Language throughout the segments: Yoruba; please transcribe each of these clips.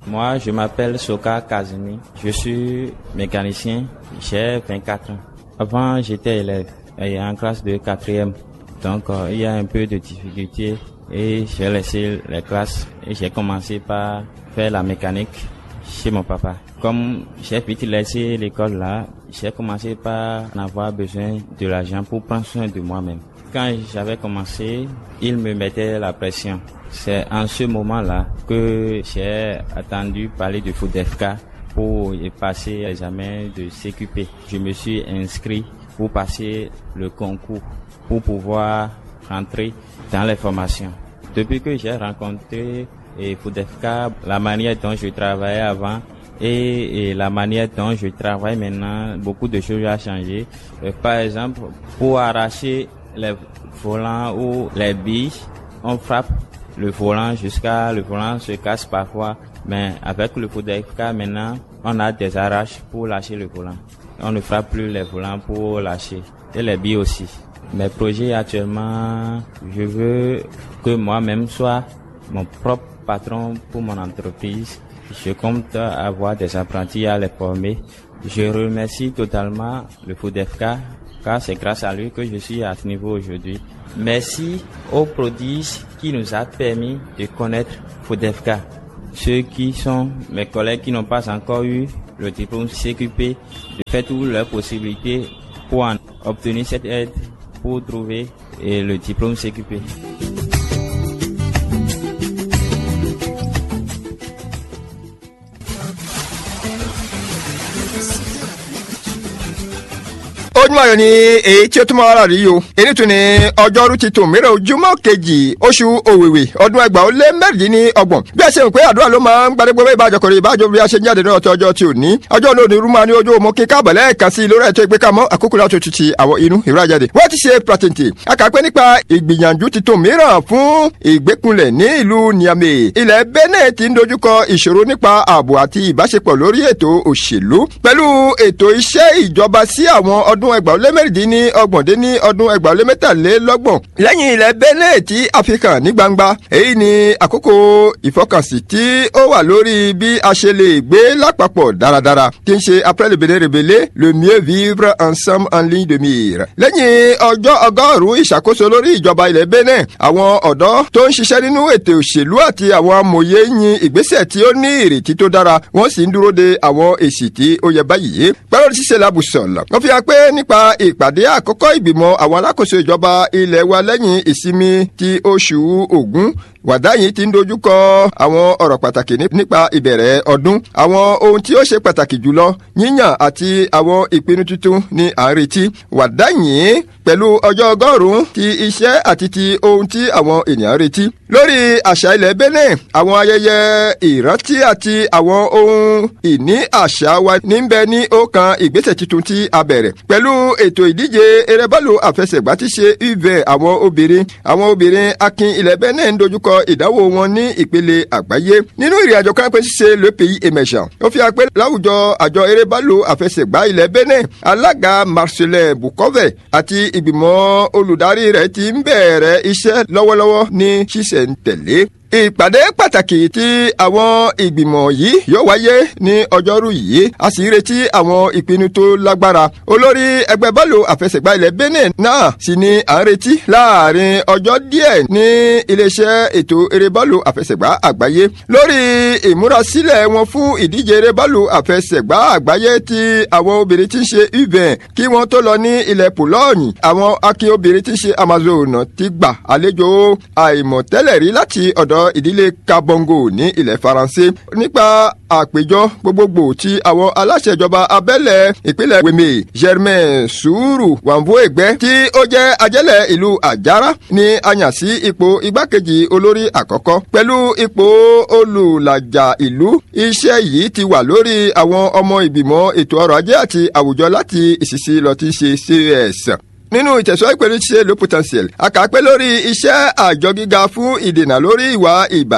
Moi, je m'appelle Soka Kazumi. Je suis mécanicien. J'ai 24 ans. Avant, j'étais élève et en classe de quatrième. Donc, euh, il y a un peu de difficulté et j'ai laissé les classes et j'ai commencé par faire la mécanique chez mon papa. Comme j'ai vite laissé l'école là, j'ai commencé par avoir besoin de l'argent pour prendre soin de moi-même. Quand j'avais commencé, il me mettait la pression. C'est en ce moment-là que j'ai attendu parler de FODEFK pour y passer l'examen de CQP. Je me suis inscrit pour passer le concours, pour pouvoir rentrer dans les formations. Depuis que j'ai rencontré et FODEFK, la manière dont je travaillais avant et, et, la manière dont je travaille maintenant, beaucoup de choses ont changé. Euh, par exemple, pour arracher les volants ou les billes, on frappe le volant jusqu'à le volant se casse parfois. Mais avec le FODEFK maintenant, on a des arraches pour lâcher le volant. On ne frappe plus les volants pour lâcher. Et les billes aussi. Mes projets actuellement, je veux que moi-même soit mon propre patron pour mon entreprise. Je compte avoir des apprentis à les former. Je remercie totalement le FODEFK car c'est grâce à lui que je suis à ce niveau aujourd'hui. Merci aux prodiges qui nous a permis de connaître FODEFK. Ceux qui sont mes collègues qui n'ont pas encore eu le diplôme CQP, de faire toutes leurs possibilités pour en obtenir cette aide pour trouver le diplôme CQP. ojúmọ́ ayọ̀ ni èyí tí ó túmọ̀ ara rí o èyí tún ni ọjọ́rú ti tò mìíràn ojúmọ́ kejì oṣù òwìwì ọdún ẹgbàá ó lé mẹ́rìndínlọ́gbọ̀n bí ẹ ṣe rò pé àdúrà ló máa ń gbadégbé bẹ́ẹ̀ ìbájọ kọrin ìbájọ bí a ṣe ń jáde náà tó ọjọ́ tí ò ní ọjọ́ olóòní rúmọ́ ní ojú omo kíkà bẹ̀lẹ́ ẹ̀kan sí lórí ẹ̀tọ́ ìgbékamọ́ àkókò láti tutù àwọn inú ìrajáde wọ́n ti ṣe pàtẹ́ǹtì akàpẹ́ nípa ìgbìyànjú titun mìíràn fún ìgbékunlẹ̀ ní ìlú Niamey ilẹ̀ Benin ti ń dojúkọ ìṣòro nípa ààbò àti ìbáṣepọ̀ lórí ètò òṣèlú pẹ̀lú ètò iṣẹ́ ìjọba sí àwọn ọdún ẹgbàá ó lé mẹ́rìndínní ọgbọ̀n dé ní ọdún ẹgbàá ó lé mẹ́tàlélọ́gbọ̀n lẹ́yìn ilẹ̀ Benin tí a fi hàn ní gbangba èyí ni àkókò ìfọkànsí tí ó wà lórí bí a ṣe lè gbé lápapọ̀ dáradára tí ń ṣe après le Bénin rébélé le mieux vivre ensemble en ligne de mire. lẹ́yìn ọjọ́ ọgọ́rùn-ún ìṣàkóso lórí ìjọba ilẹ̀ Benin àwọn ọ̀dọ́ tó ń ṣiṣẹ́ nínú ètò òṣèlú àti àwọn amòye yin ìgbésẹ̀ tí ó ní ìrètí tó dára wọ́n sì ń dúró de àwọn èsì tí ó yẹ báyìí. pẹ́rọ ṣíṣe làbùsọ̀lọ̀ wọ́n fi hàn pé nípa ìpàdé àkọ́kọ́ ìgbìmọ̀ àwọn alákòóso ìjọba ilẹ̀ wa lẹ́yìn ìsinmi ti oṣù Ògún wàdá yìí ti ń dojúkọ àwọn ọ̀rọ̀ pàtàkì nípa ìbẹ̀rẹ̀ ọdún àwọn ohun tí ó ṣe pàtàkì jùlọ yíyàn àti àwọn ìpinnu tuntun ní à ń retí wàdá yìí pẹ̀lú ọjọ́ ọgọ́rùn-ún ti iṣẹ́ àti ti ohun tí àwọn ènìyàn retí. lórí àṣà ilẹ̀ Benin àwọn ayẹyẹ ìrántí àti àwọn ohun ìní àṣà wa níbẹ̀ ní ọ̀kan ìgbésẹ̀ tuntun tí a bẹ̀rẹ̀ pẹ̀lú ètò ìdíje erébọ́ọ̀lù àfẹsẹ̀gbá ti ṣe uve àwọn obìnrin àwọn obìnrin akin ilẹ̀ Benin ń dojúkọ ìdánwò wọn ní ìpele àgbáyé nínú ìrìnàjò kan pé ṣíṣe le pays émergent ó fi hàn pé láwùjọ àjọ erébọ́ọ̀lù àfẹsẹ̀gbá ilẹ̀ Benin alága Marcelin Bukove àti ìgbìmọ̀ olùdarí rẹ̀ ti ń bẹ̀rẹ̀ iṣẹ́ lọ́wọ́lọ́wọ́ ní ṣísẹ̀ntẹ̀lé ìpàdé pàtàkì tí àwọn ìgbìmọ̀ yìí yóò wáyé ní ọjọ́rú yìí a sì retí àwọn ìpinnu tó lágbára olórí ẹgbẹ́ bọ́ọ̀lù àfẹsẹ̀gbá ilẹ̀ Benin náà sì ni à ń retí láàrin ọjọ́ díẹ̀ ní iléeṣẹ́ ètò eré bọ́ọ̀lù àfẹsẹ̀gbá àgbáyé lórí ìmúrasílẹ̀ wọn fún ìdíje eré bọ́ọ̀lù àfẹsẹ̀gbá àgbáyé tí àwọn obìnrin ti ń ṣe uven kí wọ́n tó lọ ní ilẹ̀ Pòlọ́ọ̀nì àwọn akin obìnrin ti ń ṣe Amazon ti gbà àlejò àìmọ̀tẹ́lẹ̀ rí láti ọ̀dọ̀ ìdílé kabongo ní ilẹ̀ faransé nípa àpéjọ gbogbogbò tí àwọn aláṣẹ ìjọba abẹ́lẹ̀ ìpínlẹ̀ wèmè germain sùúrù wàǹbó ẹgbẹ́ tí ó jẹ́ ajẹ́lẹ̀ ìlú àjàrà ní a yàn sí ipò igbákejì olórí àkọ́kọ́ pẹ̀lú ipò olùlàjà ìlú iṣẹ́ yìí ti wà lórí àwọn ọmọ ìgbìmọ̀ ètò ọrọ̀ ajé àti àwùjọ láti ìṣiṣi lọ ti ṣe cs nínú ìtẹ̀síwájú pẹ̀lú ṣíṣe le potentiel àkàpẹ́ lórí iṣẹ́ àjọ gíga fún ìdènà lórí ìwà ìbàjẹ́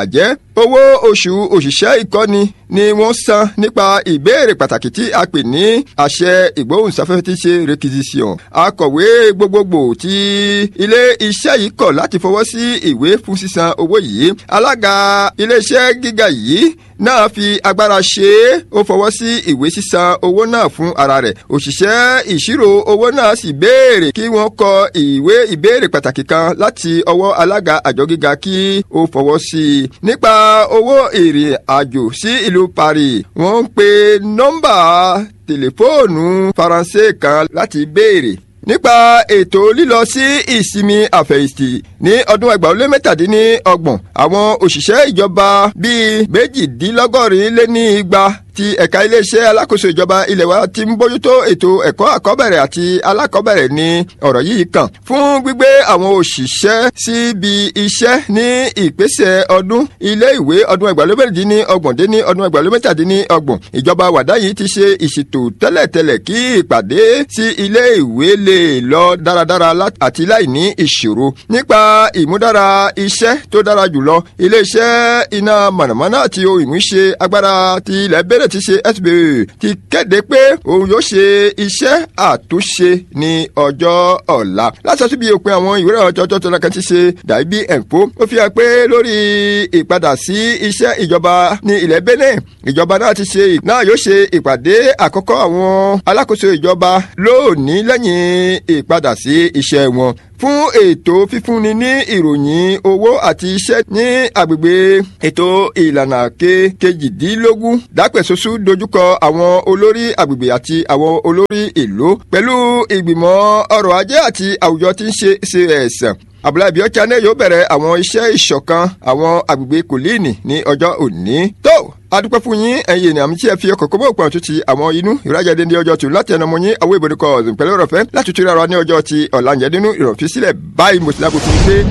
owó oṣù òṣìṣẹ́ ìkọ́ni ni wọ́n san nípa ìbéèrè pàtàkì tí a pè ní àṣẹ ìgbóhùnsáfẹ́fẹ́ tí ṣe requisition. akọ̀wé gbogbogbò tí ilé iṣẹ́ yìí kọ̀ láti fọwọ́ sí ìwé fún sísan owó yìí. alága iléeṣẹ́ gíga yìí náà fi agbára ṣe é ó fọwọ́ sí ìwé sísan owó náà fún ara rẹ̀ òṣìṣẹ́ ìṣirò owó náà sì béèrè kí wọ́n kọ ìwé ìbéèrè pàtàkì kan láti ọwọ́ alága àjọ gíga kí ó fọwọ́ sí i nípa owó ìrìn àjò sí ìlú Paris wọ́n ń pe nọ́mbà tẹlifóònù faransé kan láti béèrè nípa ètò lílọ sí ìsinmi àfẹ̀yìntì ní ọdún ẹgbàá ó lé mẹ́tàdínlọ́gbọ̀n àwọn òṣìṣẹ́ ìjọba bíi méjìdínlọ́gọ́rin lé ní igba ti ẹ̀ka iléeṣẹ́ alákòóso ìjọba ilẹ̀ wa ti ń bójútó ètò ẹ̀kọ́ àkọ́bẹ̀rẹ̀ àti alákọ̀ọ́bẹ̀rẹ̀ ní ọ̀rọ̀ yìí kàn fún gbígbé àwọn òṣìṣẹ́ síbi iṣẹ́ ní ìpèsè ọdún ilé ìwé ọdún ẹgbàlómẹ́rìndín ní ọgbọ̀n dé ní ọdún ẹgbàlómẹ́tàdín ní ọgbọ̀n ìjọba wàdá yìí ti ṣe ìṣètò tẹ́lẹ̀tẹ́lẹ̀ kí ìpàdé sí ilé ìwé lè lọ dáradára àti láì ní ìṣòro nípa ìmúdára iṣẹ́ tó dára jùlọ iléeṣẹ́ iná mọ̀nàmọ́ná àti ohun ìmúṣe agbára ti ilẹ̀ bẹ̀rẹ̀ ti ṣe SBA ti kéde pé òun yóò ṣe iṣẹ́ àtúnṣe ní ọjọ́ ọ̀la láti ṣàtúbí òpin àwọn ìwé ọjọ́ tó tọ́lá kan ti ṣe dàbí ẹ̀ǹpó ó fi hàn pé lórí ìpadà sí iṣẹ́ ìjọba ní ilẹ̀ Benin ìjọba náà ti ṣe náà yóò ṣe ìpàdé àkọ́kọ́ àwọn alákòóso ìjọba lónìí lẹ́yìn ìpadà sí iṣẹ́ wọn fún ètò fífúnni ní ìròyìn owó àti iṣẹ́ ní agbègbè ètò ìlànà kejìdínlógún dápẹ̀sọ́sù dojúkọ àwọn olórí agbègbè àti àwọn olórí ìlú pẹ̀lú ìgbìmọ̀ ọrọ̀ ajé àti àwùjọ tí ń ṣe cs abdullahi biochane yóò bẹ̀rẹ̀ àwọn iṣẹ́ ìṣọ̀kan àwọn agbègbè kòlíìnì ní ọjọ́ òní tó adúpẹ́ fún yín ẹ̀yin ènìyàn mi tí ẹ fi ọkọ̀ kọ́bọ̀ òpin àtúntì àwọn inú ìrajáde ní ọjọ́ tù láti ẹnu ọmọ yín àwọn ìbòdìkọ̀ ọ̀sìn pẹ̀lú ọ̀rọ̀ fẹ́ láti túra ara ní ọjọ́ ti ọ̀làǹjẹ́dínú ìrọ̀físílẹ̀ báyìí mo ti lágbo fún un pé.